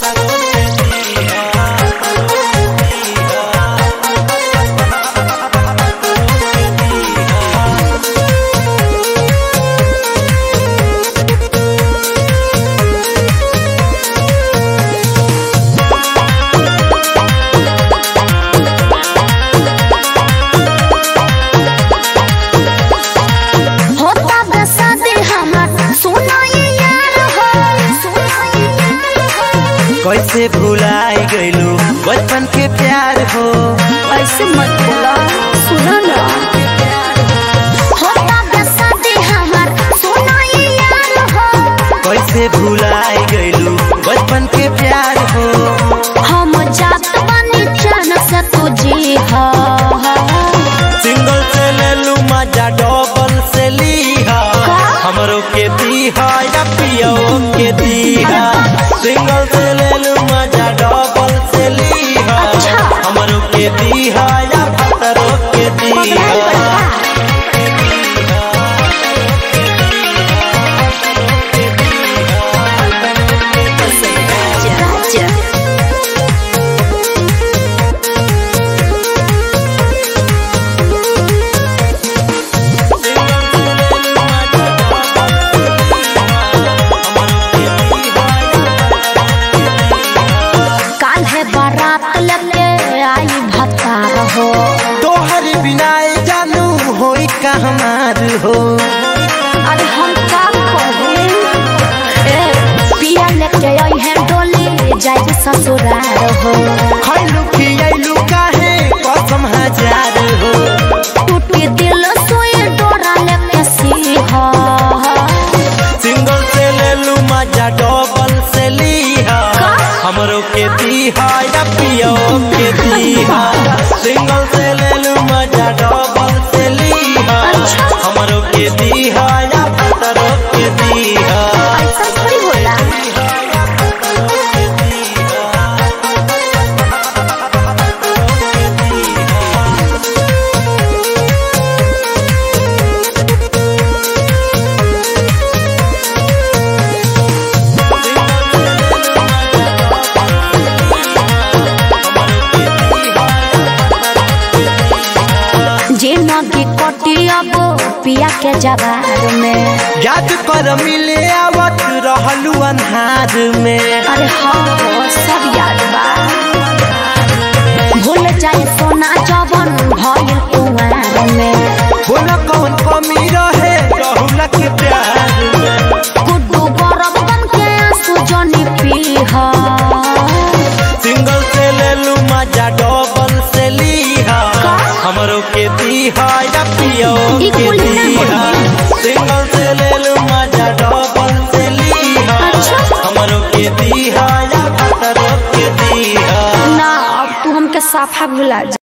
होता बसादी हमर सुना ये यार हो सुना ये यार हो कैसे भुलाई गइलू बचपन के प्यार हो ऐसे मत बोला सुना ना होता बसादी हमर सुना ये यार हो कैसे भुलाई गइलू बचपन के प्यार हो हम जात बनी जान से तुझी हो सिंगल से ले लू मजा डबल से लीहा हमरो के दीहा या पियो के दीहा सिंगल से ले लू मजा डबल से लीहा अच्छा। हमरो के दीहा या भतरो के पगला दीहा बड़का राजा काल है बारात लेके आई भतार हो तोहर बिना जानू होई का हमार हो अरे हम का करू ए पिया लेके आई है डोली जाए ससुराल हो खैलू खियलू काहे कसम हजार हो टूटी दिल सोए डोरा लेके सीहा सिंगल से ले लू मजा डबल से लीहा का? हमरो के दीहा या पियो के दीहा सिंगल से ले लू मजा डबल से लीहा अच्छा। हमरो के दीहा या भतरो के दीहा ऐसा थोड़ी होला जे नदी कटी अब पिया के जवार में याद कर मिले आवत रहलू अन्हार में अरे हाँ हो, सब याद बा भूल जाए सोना जवन भइल कुंवार में बोला कौन कमी रहे रहुला के प्यार में गुड्डू गरम बन के आंसू जनी पीहा सिंगल से ले लू मजा डबल से लीहा का? हमरो के दीहा या पियो ई के कुल ना दीहा सिंगल से ले लू मजा डबल से लीहा अच्छा। हमरो के दीहा या भतरो के दीहा ना अब तू हमके साफा भुला जा